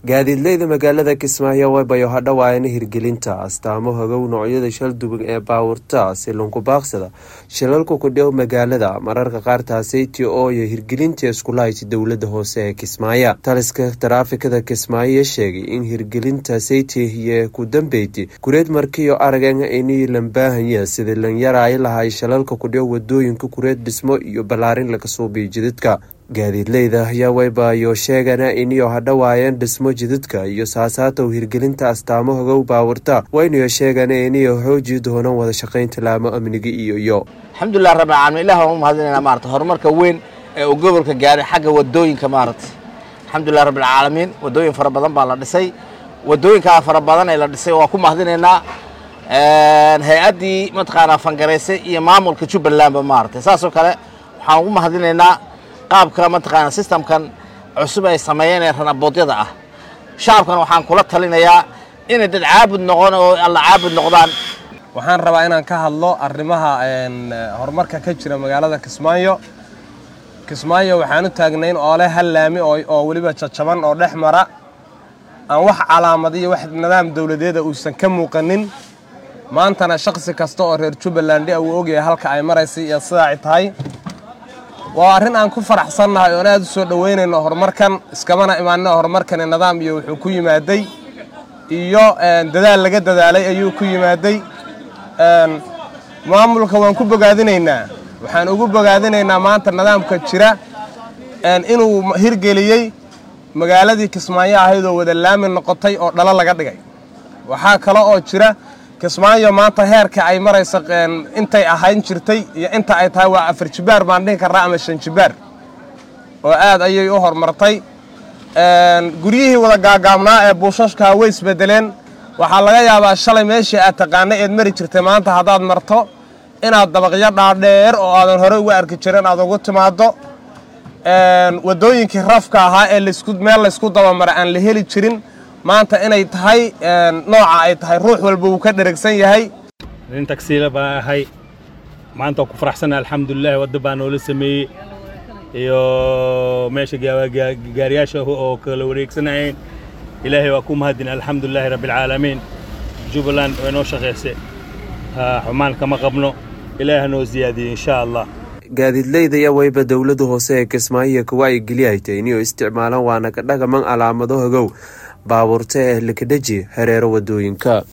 gaadiidleyda magaalada kismaayo waybayo hadhowaayana hirgelinta astaamo hagow noocyada shalduban ee baawurta si lunkubaaqsada shilalku kudhiw magaalada mararka qaar taaseyti ooyo hirgelinta iskulahayti dowlada hoose ee kismaayo taliska taraafikada kismaayo sheegay in hirgelinta seyti iyo ku dambeyti kureed markiyo aragan inii lambaahanya sidii lanyaraay lahay shalalka kudhiw wadooyinka kureed dhismo iyo ballaarin laga suubiyo jidadka gaadiidleyda ayaa waybayo sheegana iniyo hadhowaayeen dhismo jidadka iyo saasaatow hirgelinta astaamo hogow baawurta waynayo sheegana iniyo xooji doonaan wada shaqaynta laamo amniga iyo iyo alxamdulilah rabbil caalamiin ilah waan u mahadinaynaa maarata horumarka weyn ee uu gobolka gaaray xagga wadooyinka maarata alxamdulilah rabbil caalamiin wadooyin fara badan baa la dhisay wadooyinkaa fara badan ee la dhisay waa ku mahadinaynaa hay-addii mataqaanaa fangaraysay iyo maamulka jubbalandba maarata saasoo kale waxaan ugu mahadinaynaa qaabka mataqaana sistamkan cusub ay sameeyeen ee ranaboodyada ah shacabkan waxaan kula talinayaa inay dad caabud noqon oo alla caabud noqdaan waxaan rabaa inaan ka hadlo arrimaha horumarka ka jira magaalada kismaayo kismaayo waxaan u taagnayn oole hal laami oo weliba jajaban oo dhex mara aan wax calaamad iyo wax nidaam dowladeeda uusan ka muuqanin maantana shakhsi kasta oo reer jubbaland uu ogyahay halka ay maraysay iyo sidaa ay tahay waa arrin aan ku faraxsannahay oon aad u soo dhoweynayno horumarkan iskamana imaanina horumarkani nidaam iyo wuxuu ku yimaaday iyo dadaal laga dadaalay ayuu ku yimaaday maamulka waan ku bogaadinaynaa waxaan ugu bogaadinaynaa maanta nidaamka jira inuu hirgeliyey magaaladii kismaayo ahayd oo wada laami noqotay oo dhalo laga dhigay waxaa kale oo jira kismaayo maanta heerka ay marayso intay ahayn jirtay iyo inta ay tahay waa afar jibaar baan dhihi karnaa ama shan jibaar oo aad ayay u horumartay guryihii wada gaagaabnaa ee buushashkaa way isbedeleen waxaa laga yaabaa shalay meeshii aad taqaanay eed mari jirtay maanta haddaad marto inaad dabaqyo dhaadheer oo aadan horey uga arki jirin aad ugu timaaddo wadooyinkii rafka ahaa ee meel laysku dabamara aan la heli jirin maanta inay tahay nooca ay tahay ruux walba uu ka dheragsan yahay nin tagsiila baan ahay maanta waa ku faraxsannaha alxamdulilahi wadda baa noola sameeyey iyo meesha gaariyaasha oo kala wareegsanayeen ilaahay waa ku mahadin alxamdulilaahi rabbialcaalamiin jubbaland way noo shaqaysay xumaan kama qabno ilaah ha noo siyaadiyey insha allah gaadiidleyda ayaa wayba dowlada hoose ee kismaayo kawacyigeliyahtay inuu isticmaalaan waana ka dhagaman calaamado hogow baabuurta ee likadheji hareero wadooyinka